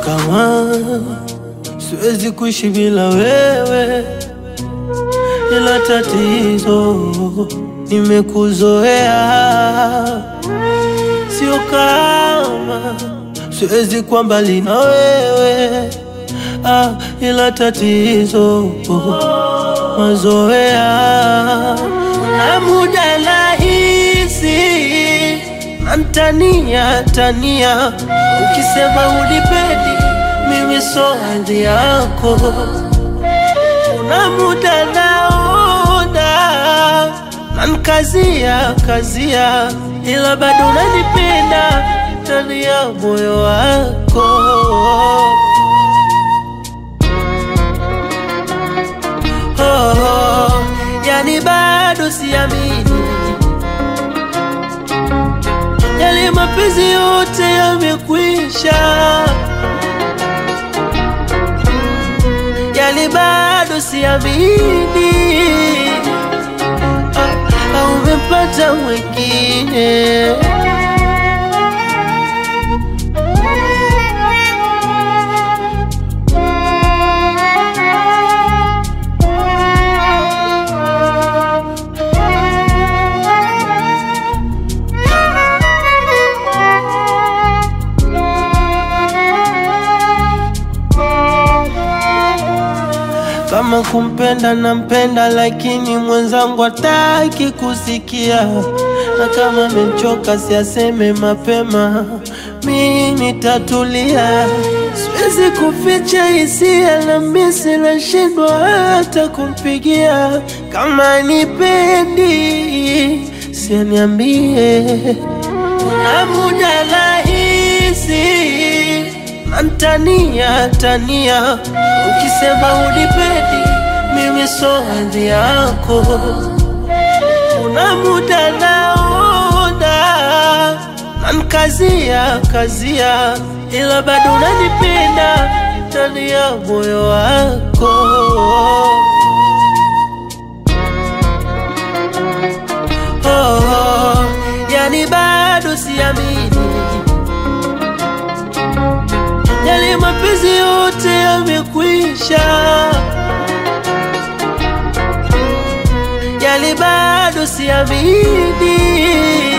kama siwezi kuishi bila wewe, ila tatizo nimekuzoea, sio kama siwezi kuwa mbali na wewe ah, ila tatizo mazoea na muda nahisi nantania tania, ukisema unipendi mimi so hadhi yako. Kuna muda naona nankazia kazia, ila bado unanipenda ndani ya moyo wako. Oh, oh, yani bado siamini yale mapenzi yote yamekwisha, yani bado siamini ah, ah, umepata mwingine. Kama kumpenda nampenda, lakini mwenzangu hataki kusikia, na kama amechoka siaseme mapema, mi nitatulia. Siwezi kuficha hisia na misi, nashindwa hata kumpigia. Kama nipendi sianiambie, na muda nahisi nantania tania, ukisema unipendi mimi so hadhi yako. Kuna muda naona nankazia kazia, ila bado unanipenda ndani ya moyo wako. Oh, oh, yani bado siamini yale mapenzi yote yamekwisha, yale bado siamini